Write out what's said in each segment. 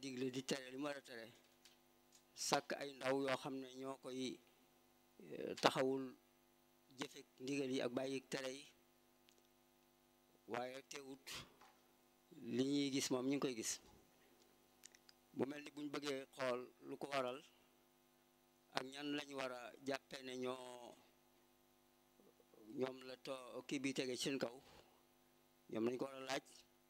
digle di tere li mu war a tere sàkk ay ndaw yoo xam ne ñoo koy taxawul jëfek ndigal yi ak bàyyi tere yi waaye teewut li ñuy gis moom ñu ngi koy gis bu mel ni buñ bëggee xool lu ko waral ak ñan lañ war a jàppe ne ñoo ñoom la to kii bi tege seen kaw ñoom lañ ko war a laaj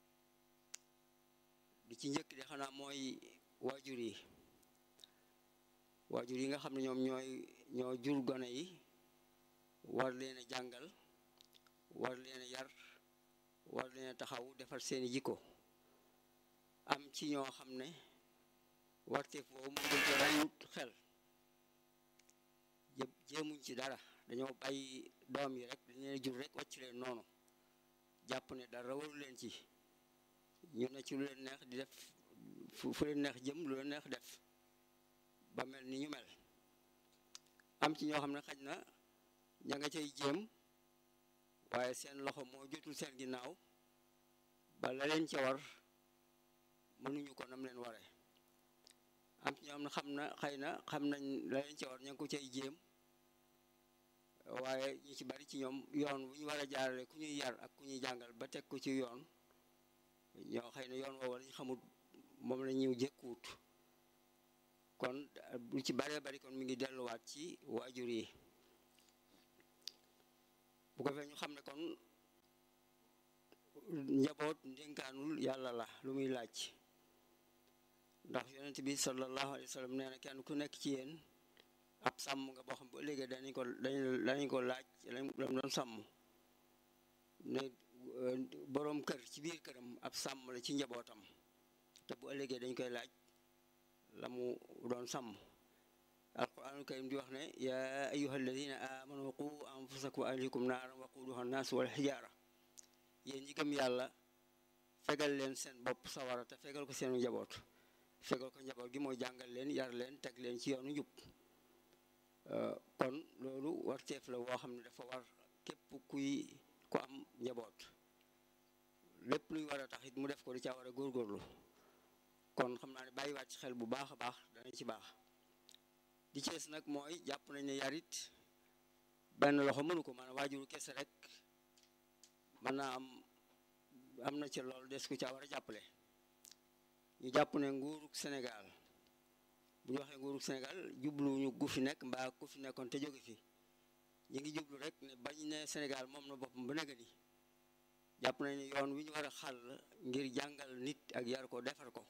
di ci njëkk di xanaa mooy waajur yi waajur yi nga xam ne ñoom ñooy ñoo jur gone yi war leen a jàngal war leen a yar war leen a taxaw defar seeni jikko am ci ñoo xam ne warteef boobu mu gën ko ràññut xel jë jéemuñ ci dara dañoo bàyyi doom yi rek dañ leen jur rek wàcc leen noonu jàpp ne dara waru leen ci ñu ne ci lu leen neex di def fu leen neex jëm lu leen neex def ba mel ni ñu mel am ci ñoo xam ne xaj na ña nga cay jéem waaye seen loxo moo jotul seen ginnaaw ba la leen ca war mënuñu ko nam leen waree am ci ñoo xam ne xam na xëy na xam nañ la leen ca war ña ngi ko cay jéem waaye ñu ci bari ci ñoom yoon bu ñu war a jaarale ku ñuy yar ak ku ñuy jàngal ba teg ko ci yoon ñoo xëy na yoon woowu lañ xamul moom la ñuy jëkkuwut kon lu ci baree bari kon mi ngi delluwaat ci waajur yi bu ko fee ñu xam ne kon njaboot ndénkaanul yàlla la lu muy laaj ndax yonent bi sallallahu alayhi wa sallam nee na kenn ku nekk ci yéen ab sàmm nga boo xam bu ëllëgee danañ ko danañ ko laaj lam doon sàmm ne boroom kër ci biir këram ab sàmm la ci njabootam te bu ëllëgee dañ koy laaj la mu doon sàmm alquranul karim di wax ne yaa ayuha alladina amanu qu anfusakum wa ahlikum naaran waquduha annaas wal xijaara yéen ñi gëm yàlla fegal leen seen bopp sawara te fegal ko seenu njaboot fegal ko njaboot gi mooy jàngal leen yar leen teg leen ci yoonu njub kon loolu warteef la woo xam ne dafa war képp kuy ku am njaboot lépp luy war a tax it mu def ko di caa war a góorgóorlu kon xam naa ne bàyyiwaat ci xel bu baax a baax dana ci baax di cees nag mooy jàpp nañ ne yarit benn loxo mënu ko maanaam waajuru kese rek mën naa am am na ci loolu des ku caa war a jàppale ñu jàpp ne nguurug Sénégal bu ñu waxee nguurug Sénégal jubluñu gu fi nekk mbaa ku fi nekkoon te jóge fi ñu ngi jublu rek ne bañ ne Sénégal moom na boppam ba nekk ni jàpp nañ ne yoon wi ñu war a xàll ngir jàngal nit ak yar ko defar ko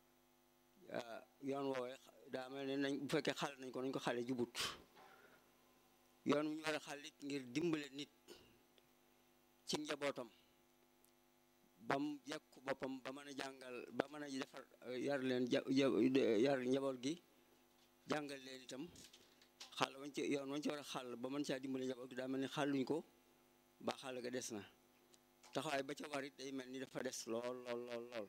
yoon woowee daa mel ne nañ bu fekkee xàll nañ ko nañ ko xale jubut yoon wi ñu war a xàll it ngir dimbale nit ci njabootam bam yekku boppam ba mën a jàngal ba mën a defar yar leen yar njaboot gi jàngal leen itam xàll wañ ci yoon wañ ci war a xàll ba mën caa dimbale njaboot gi daa mel ni xàlluñ ko ba xàll ga des na taxawaay ba ca war it day mel ni dafa des lool lool lool lool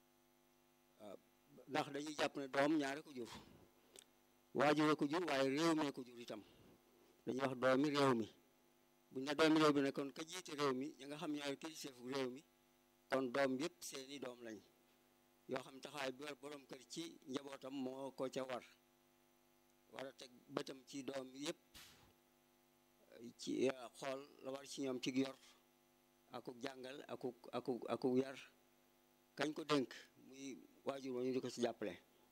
ndax dañuy jàpp ne doom ñaare ko jur waajure ko jur waaye réew mi ko jur itam dañuy wax doomi réew mi buñ ne doomi réew mi ne kon ka jiite réew mi ñi nga xam ñooy kiliseefu réew mi kon doom yëpp seeni doom lañ yoo xam taxawaay bi war borom kër ci njabootam moo ko ca war war a teg bëtam ci doom yëpp ci xool la war ci ñoom ci yor akuk jàngal akuk akuk akuk yar kañ ko dénk muy waajur wa ñu di ko ci jàppale